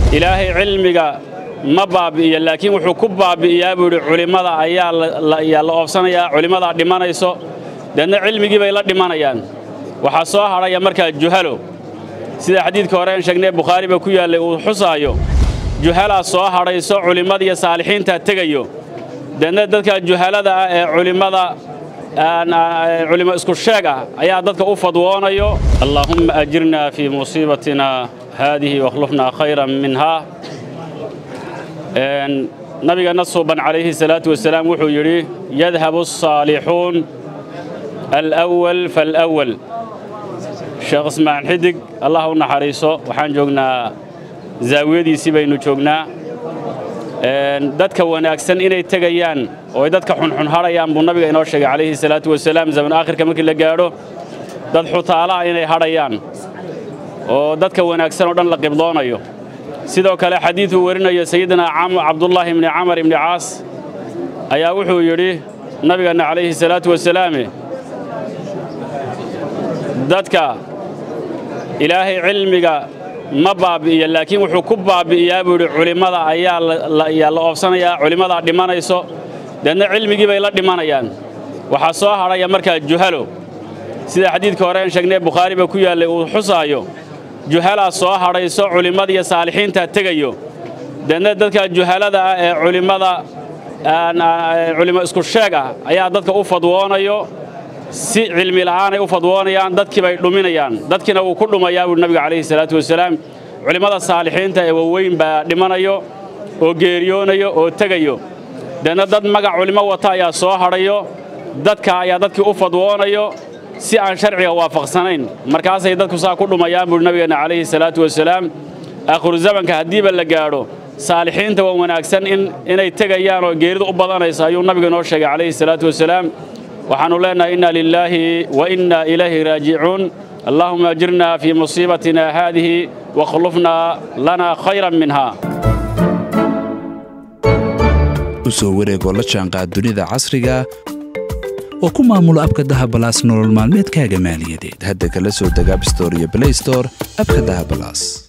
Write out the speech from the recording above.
ilaahay cilmiga ma baabi'iyo laakiin wuxuu ku baabi'iyaa buu yidhi culimmada ayaa ayaa la oobsanayaa culimmadaa dhimanayso deedna cilmigii bay la dhimanayaan waxaa soo hadhaya markaa juhalo sida xadiidka hore aan sheegnay bukhaariba ku yaallay uu xusaayo juhalaa soo hadhayso culimmadiiyo saalixiintaa tegayo deedna dadka juhalada ah ee culimmada culimo isku sheeg ah ayaa dadka u fadwoonayo allaahumma ajirnaa fii musiibatina haadihi wakhlufnaa khayran minhaa nabigeenna suuban calayhi salaatu wasalaam wuxuu yidhi yadhabu asaalixuun alwal falwal sheekh ismaaciil xidig allah u naxariiso waxaan joognaa zaawiyadiisii baynu joognaa dadka wanaagsan inay tegayaan oo ay dadka xunxun hadhayaan buu nabiga inoo sheegay calayhi salaatu wasalaam zaman aakhirka markii la gaadho dad xutaalaha inay hadhayaan oo dadka wanaagsan oo dhan la qibdoonayo sidoo kale xadiiduu warinayo sayidina cabdullaahi ibni camar ibni caas ayaa wuxuu yidhi nabigeenna calayhi salaatu wasalaame dadka ilaahay cilmiga ma baabi'iyo laakiin wuxuu ku baabi'iyaa buu yidhi culimmada ayaa ayaa la oobsanayaa culimmadaa dhimanayso deedna cilmigii bay la dhimanayaan waxaa soo hadhaya markaa juhalo sida xadiidka hore aan sheegnay bukhaariba ku yaallay uu xusaayo juhalaa soo hadhayso culimmadiiyo saalixiintaa tegayo deedna dadka juhalada ah ee culimmada culimo isku sheeg ah ayaa dadka u fadwoonayo si cilmi la'aanay u fadwoonayaan dadkii bay dhuminayaan dadkiina wuu ku dhumayaa buuhi nabiga calayhi salaatu wasalaam culimmada saalixiinta ee waaweyn baa dhimanayo oo geeriyoonayo oo tegayo deedna dad magac culimo wata ayaa soo hadhayo dadka ayaa dadkii u fadwoonayo si aan sharciga waafaqsanayn markaasay dadku saa ku dhumayaan buuhi nabigeenna calayhi salaatu wasalaam aakhiru zamanka haddiiba la gaadho saalixiinta waa wanaagsan inay tegayaan oo geeridu u badanayso ayuu nabiga inoo sheegay calayhi salaatu wasalaam waxaannu leennahay inna lilaahi wa inna ilayhi raajicuun allaahuma ajirna fii musiibatina haadihi wakhlufnaa lanaa khayran minhaa u soo wareegoo la jaanqaad dunida casriga oo ku maamulo abka dahabalaas nolol maalmeedkaaga maaliyadeed hadda kala soo deg abstore iyo blaystore abka dahabalaas